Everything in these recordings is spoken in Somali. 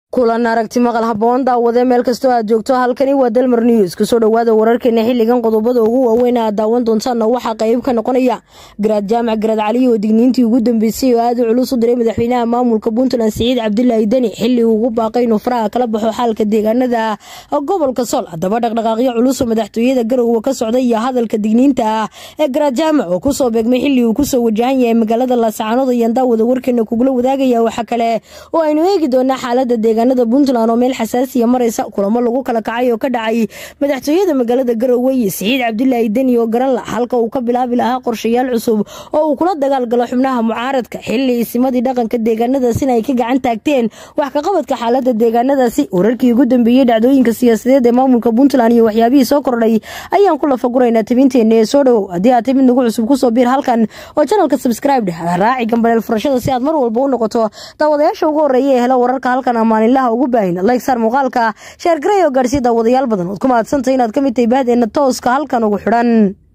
kulan aragti maqal haboon daawade meel kastoo aad joogto halkani waa dalmar news kusoo dhowaada wararkeena xiligan qodobada ugu waaweyn aad daawan doontaana waxaa qayb ka noqonaya garaad jaamac garaad cali oo digniintii ugu dambeysay oo aada u culus u diray madaxweynaha maamulka puntland siciid cabdilaahi deni xili uu ugu baaqay inuu faraha kala baxo xaalka deegaanada gobolka sool haddaba dhaqdhaqaaqyo culus oo madaxtooyada garowe ka socday iyo hadalka digniinta ah ee garaad jaamac oo kusoo beegmay xili uu kusoo wajahan yahay magaalada laascaanood ayaan daawada warkeena kugula wadaagaya waxaa kale oo aynu eegi doonaa xaalada deegaanada puntland oo meel xasaasiya maraysa kulamo lagu kala kacay oo ka dhacay madaxtooyada magaalada garowe iyo siciid cabdilaahi deni oo garan la halka uu ka bilaabi lahaa qorshayaal cusub oo uu kula dagaalgalo xubnaha mucaaradka xili isimadii dhaqanka deegaanadaasina ay ka gacan taagteen wax kaqabadka xaalada deegaanadaasi wararkii ugu dambeeyey dhacdooyinka siyaasadeed ee maamulka puntland iyo waxyaabihii soo kordhay ayaan ku lafaguraynaa tabinteena ee soo dhowow haddii aad timid nagu cusub kusoo biir halkan oo janalka subscribe raaci gambaleel furashada si aad mar walba u noqoto daawadayaasha ugu horeeya ee hela wararka halkan amaaninlaha ugu baahin like saar muuqaalka sheer garey oo gaadhsiya daawadayaal badan ood ku mahadsantahay inaad ka mid tahay bahdeena tooska halkan ugu xidhan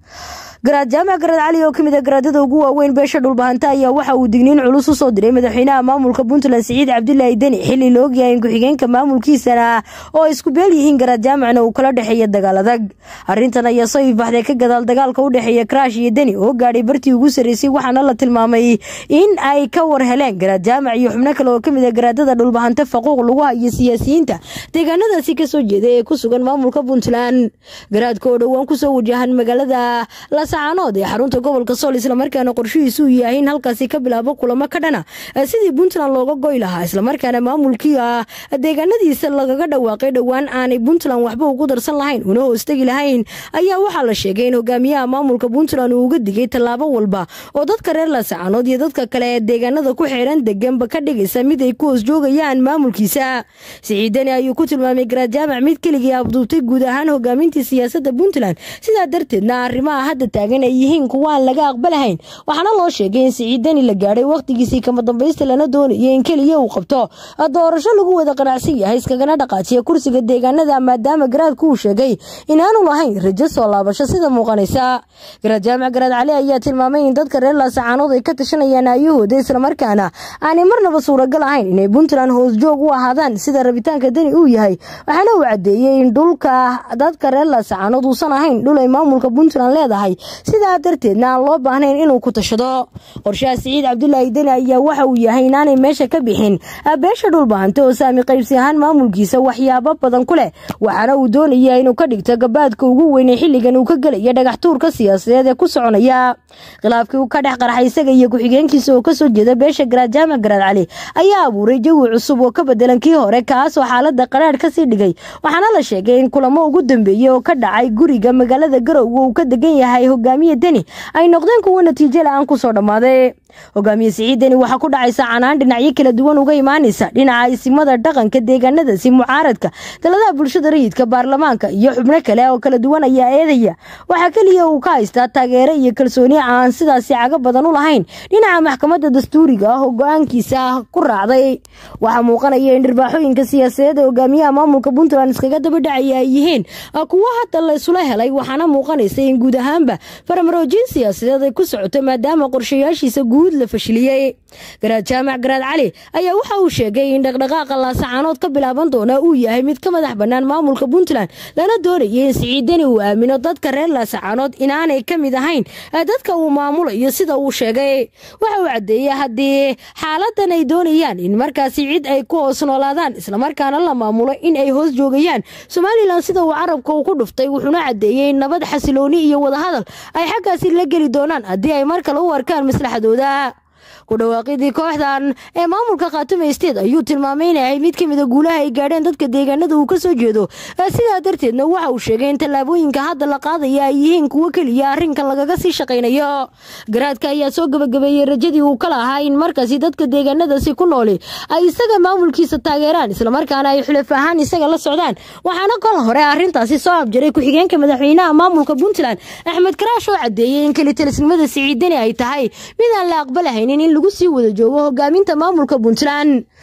garaad jaamac garaad cali oo kamid a garaadada ugu waaweyn beesha dhulbahanta ayaa waxa uu digniin culus u soo diray madaxweynaha maamulka puntland siciid cabdilaahi deni xili la ogyahay in ku-xigeenka maamulkiisana oo isku beel yihiin garaad jaamacna uu kala dhexeeya dagaal adag arrintan ayaa soo ifaxday ka gadaal dagaalka u dhexeeya karaash iyo deni oo gaadhay bartii ugu sarreysay waxaana la tilmaamay in ay ka war heleen garaad jaamac iyo xubno kale oo kamid a garaadada dhulbahanta faquuq lagu hayo siyaasiyiinta deegaanadaasi kasoo jeeda ee ku sugan maamulka puntland garaadka oo dhowaan kusoo wajahan magaalada caanood ee xarunta gobolka sool islamarkaana qorshihiisu uu yahay in halkaasi ka bilaabo kulamo ka dhana sidii puntland looga goy lahaa islamarkaana maamulkii deegaanadiisa lagaga dhawaaqay dhowaan aanay puntland waxba ugu darsan lahayn una hoostegi lahayn ayaa waxaa la sheegay in hogaamiyaha maamulka puntland uu uga digay tallaabo walba oo dadka reer laascaanood iyo dadka kale ee deegaanada ku xeeran deganba ka dhigaysa mid ay ku hoos joogayaan maamulkiisa siciidani ayuu ku tilmaamay garaad jaamac mid keligii abduubtay guud ahaan hogaamintii siyaasada puntland sidaa darteedna arrimaha hadda taagan ay yihiin kuwa aan laga aqbalahayn waxaana loo sheegay in siciidani la gaadhay wakhtigiisii kama dambaysta lana doonayo in keliya uu qabto doorasho lagu wada qanacsan yahay iskagana dhaqaajiya kursiga deegaanada maadaama garaadku uu sheegay inaanu lahayn rajo soo laabasho sida muuqanaysa garaad jaamac garaad cali ayaa tilmaamay in dadka reer laasacaanood ay ka tashanayaan aayahooda islamarkaana aanay marnaba suuragal ahayn inay puntland hoosjoog u ahaadaan sida rabitaanka deni uu yahay waxaana uu cadeeyey in dhulka dadka reer laasacaanood uusan ahayn dhul ay maamulka puntland leedahay sidaa darteedna aan loo baahnayn inuu ku tashado qorshaha siciid cabdilaahi deni ayaa waxa uu yahay inaanay meesha ka bixin beesha dhulbahante oo saami qaybsi ahaan maamulkiisa waxyaabo badan ku leh waxaana uu doonaya inuu ka dhigto gabaadka ugu weynay xilligan uu ka gelaya dhagax tuurka siyaasadeed ee ku soconaya khilaafkii uu ka dhex qarxay isaga iyo ku-xigeenkiisa oo kasoo jeeda beesha garaad jaamac garaad cali ayaa abuuray jawi cusub oo ka bedelan kii hore kaasoo xaalada qaraadh kasii dhigay waxaana la sheegay in kulamo ugu dambeeyey oo ka dhacay guriga magaalada garowe uu ka degan yahay hogaamiye deni ay noqdeen kuwo natiijo la-aan kusoo dhammaaday hogaamiye siciid deni waxaa ku dhacaysa canaan dhinacyo kala duwan uga imaanaysa dhinaca isimada dhaqanka deegaanadaasi mucaaradka daladaha bulshada rayidka baarlamaanka iyo xubno kale oo kala duwan ayaa eedaya waxaa keliya uu ka haystaa taageero iyo kalsooni aan sidaasi cago badan u lahayn dhinaca maxkamadda dastuuriga ah oo go-aankiisa ku raacday waxaa muuqanaya in dhirbaaxooyinka siyaasadeed ee hogaamiyaha maamulka puntland iskaga daba dhacaya ay yihiin kuwo hadda la isula helay waxaana muuqanaysa in guud ahaanba faramaroojin siyaasadeed ay ku socoto maadaama qorshayaashiisa guud la fashiliyey garaad jaamac garaad cali ayaa waxa uu sheegay in dhaqdhaqaaqa laasacaanood ka bilaaban doona uu yahay mid ka madax bannaan maamulka puntland lana doonayay in siciidani uu aamino dadka reer laasacaanood inaanay ka mid ahayn dadka uu maamulayo sida uu sheegay waxa uu caddeeyey haddii xaaladan ay doonayaan in markaasi cid ay ku hoos noolaadaan islamarkaana la maamulo in ay hoos joogayaan somalilan sida uu carabka uu ku dhuftay wuxuuna caddeeyey in nabad xasilooni iyo wadahadal ay xaggaasi la geli doonaan haddii ay mar kale u arkaan maslaxadooda ku dhawaaqidii kooxdan ee maamulka khaatume state ayuu tilmaamay inay ahayd mid ka mid a guulaha ay gaadheen dadka deegaanada uu ka soo jeedo sidaa darteedna waxa uu sheegay in tallaabooyinka hadda la qaadaya ay yihiin kuwo keliya arrinkan lagaga sii shaqaynayo garaadka ayaa soo gabagabeeyey rajadii uu ka lahaa in markaasi dadka deegaanadaasi ku nooli ay isaga maamulkiisa taageeraan islamarkaana ay xulaf ahaan isaga la socdaan waxaana kol hore arrintaasi soo abjaray ku-xigeenka madaxweynaha maamulka puntland axmed karaash oo cadeeyey in kelitalisnimada siciidani ay tahay mid aan la aqbalahaynin in lagu sii wada joogo hogaaminta maamulka puntland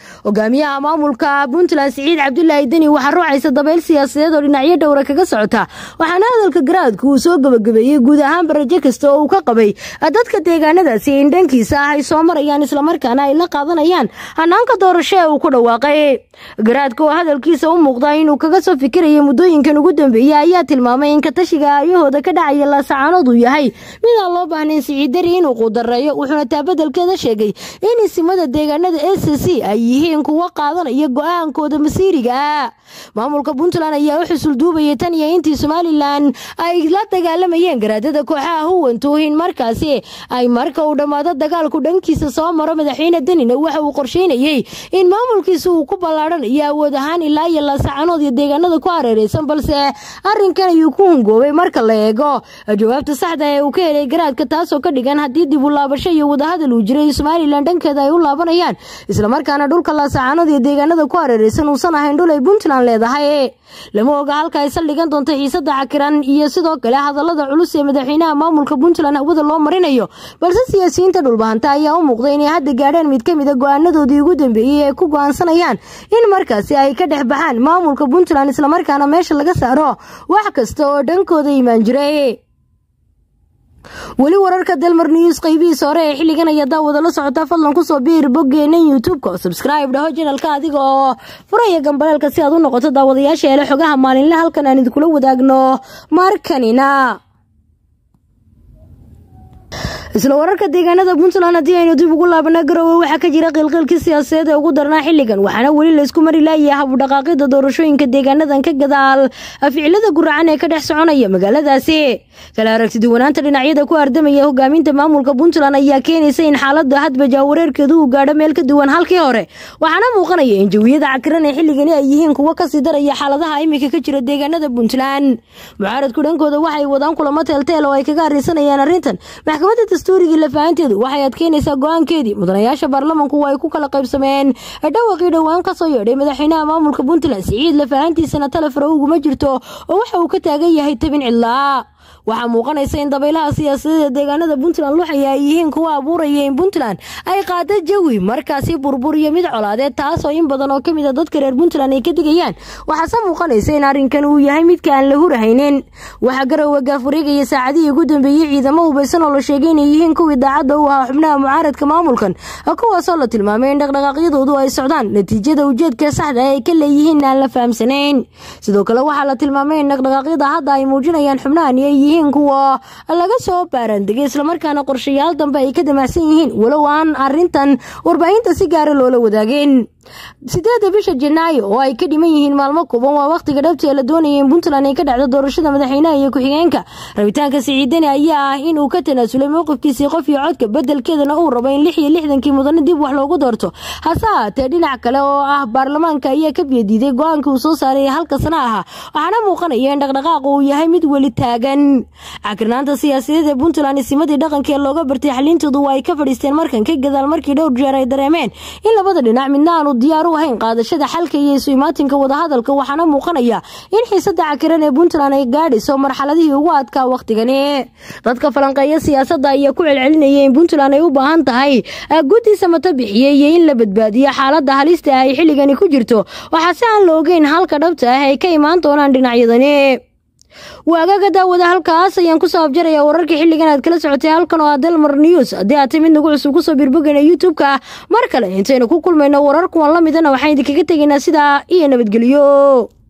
hogaamiyaha maamulka puntland siciid cabdulaahi deni waxaa ruucaysa dabayl siyaasadeed oo dhinacyo dhowra kaga socota waxaana hadalka garaadku uu soo gabagabeeyey guud ahaanba rajo kasta oo uu ka qabay dadka deegaanadaasi in dhankiisa ah ay soo marayaan islamarkaana ay la qaadanayaan hanaanka doorasho ee uu ku dhawaaqay garaadka oo hadalkiisa u muuqda inuu kaga soo fikirayay muddooyinkan ugu dambeeyey ayaa tilmaamay in katashiga aayahooda ka dhacaya laasacaanood uu yahay midaan loo baahnayn siciid deni inuu quudareeyo wuxuuna taa bedelkeeda sheegay in isimada deegaanada s c ay yihiin kuwa qaadanaya go-aankooda masiiriga ah maamulka puntland ayaa u xusul duubayay tan iyo intii somalilan ay la dagaalamayeen garaadada kooxaha huwantuuhin markaasi ay marka uu dhammaado dagaalku dhankiisa soo maro madaxweyne denina waxa uu qorsheynayey in maamulkiisa uu ku ballaadhanayo awood ahaan ilaa iyo laasacanood iyo deegaanada ku hareereysan balse arrinkan ayuu ku hungoobay marka la eego jawaabta saxda ee uu ka helay garaadka taasoo ka dhigan haddii dib u laabasho iyo wadahadal uu jiray somalilan dhankeeda ay u laabanayaan islamarkaana dhulka laasacanood iyo deegaanada ku hareereysan uusan ahayn dhul ay puntland leedahay lama oga halka ay saldhigan doonto xiisada cakiran iyo sidoo kale hadalada culus ee madaxweynaha maamulka puntland hawada loo marinayo balse siyaasiyiinta dhulbahanta ayaa u muuqda inay hadda gaadheen mid ka mida go-aanadoodii ugu dambeeyey ee ku go-aansanayaan in markaasi ay ka dhex baxaan maamulka puntland islamarkaana meesha laga saaro wax kasta oo dhankooda imaan jiray weli wararka delmar news qaybihiisa hore ee xilligan ayaa daawada la socota fadlan kusoo biir boggeena youtube-ka oo subscribe dhaho janalka adiga oo furaya gambaleelka si aad u noqoto daawadayaasha hele xogaha maalinle halkan aan idinkula wadaagno markanina isla wararka deegaanada puntland haddii aynu dib ugu laabana garowe waxaa ka jira qiilqiilkii siyaasadeed ee ugu darnaa xilligan waxaana weli laysku mari laayay habudhaqaaqida doorashooyinka deegaanadan ka gadaal ficilada guracan ee ka dhex soconaya magaaladaasi kala aragtiduwanaanta dhinacyada ku ardamaya hogaaminta maamulka puntland ayaa keenaysa in xaalada hadba jaawareerkeedu uu gaadho meel ka duwan halkii hore waxaana muuqanaya in jawiyada cakiran ee xilligani ay yihiin kuwo kasii daraya xaaladaha imika ka jira deegaanada puntland mucaaradku dhankooda waxay wadaan kulamo teelteel oo ay kaga arisanayaan arrintan maxkamadda dastuurigii lafahanteedu waxay adkeynaysaa go-aankeedii mudanayaasha baarlamanku ay ku kala qaybsameen dhawaqii dhowaan kasoo yeedhay madaxweynaha maamulka puntland siciid lafahantiisana talefaro uguma jirto oo waxa uu ka taagan yahay tabin cidlaa waxaa muuqanaysa in dabaylaha siyaasadeed ee deegaanada puntland luxaya ay yihiin kuwa abuuraya in puntland ay qaado jawi markaasi burbur iyo mid colaadeed taasoo in badan oo kamid a dadka reer puntland ay ka digayaan waxaase muuqanaysa in arrinkan uu yahay midka aan la hurahaynin waxaa garowe gaaf wareegaya saacadihii ugu dambeeyey ciidamo hubaysan oo la sheegay inay yihiin kuwii daacadda u ahaa xubnaha mucaaradka maamulkan kuwaasoo la tilmaamay in dhaqdhaqaaqyadoodu ay socdaan natiijada ujeedka saxda ay ka leeyihiin aan la fahamsanayn sidoo kale waxaa la tilmaamay in dhaqdhaqaaqyada hadda ay muujinayaan xubnahani ay yihiin kuwa laga soo baaraandegay islamarkaana qorshayaal dambe ay ka damacsan yihiin walow aan arintan warbaahinta si gaara loola wadaageen sideeda bisha janaayo oo ay ka dhiman yihiin maalmo kuban waa wakhtiga dhabti ee la doonaya in puntland ay ka dhacdo doorashada madaxweynaha iyo ku-xigeenka rabitaanka siciidani ayaa ah in uu ka tanaasulay mowqifkiisii qof iyo codka bedelkeedana uu rabo in lix iyo lixdankii mudane dib wax loogu doorto hase ahaatee dhinac kale oo ah baarlamaanka ayaa ka biyadiiday go-aanka uu soo saaray halka sana ahaa waxaana muuqanaya in dhaqdhaqaaq uu yahay mid weli taagan cakirnaanta siyaasadeed ee puntland isimadii dhaqanka ee looga bartay xaliintoodu waa ay ka fadhiisteen markan ka gadaal markii dhowr jeer ay dareemeen in labada dhinac midna aanu diyaar u ahayn qaadashada xalka iyo isu imaatinka wadahadalka waxaana muuqanaya in xiisada cakiran ee puntland ay gaadhayso marxaladihii ugu adkaa wakhtigani dadka falanqeeya siyaasadda ayaa ku celcelinaya in puntland ay u baahan tahay guddi samata bixiye iyo in la badbaadiyo xaalada halista ah ay xilligani ku jirto waxaase aan la ogeyn halka dhabta ah ay ka imaan doonaan dhinacyadani waagaga daawada halkaas ayaan kusoo abjarayaa wararkii xilligan aad kala socotay halkan oo ah delmar news haddii aad timid nagu cusub kusoo birbogeyna youtube-ka mar kale intaynu ku kulmayno warar kuwan la midana waxaan idinkaga tegaynaa sidaa iyo nabadgelyo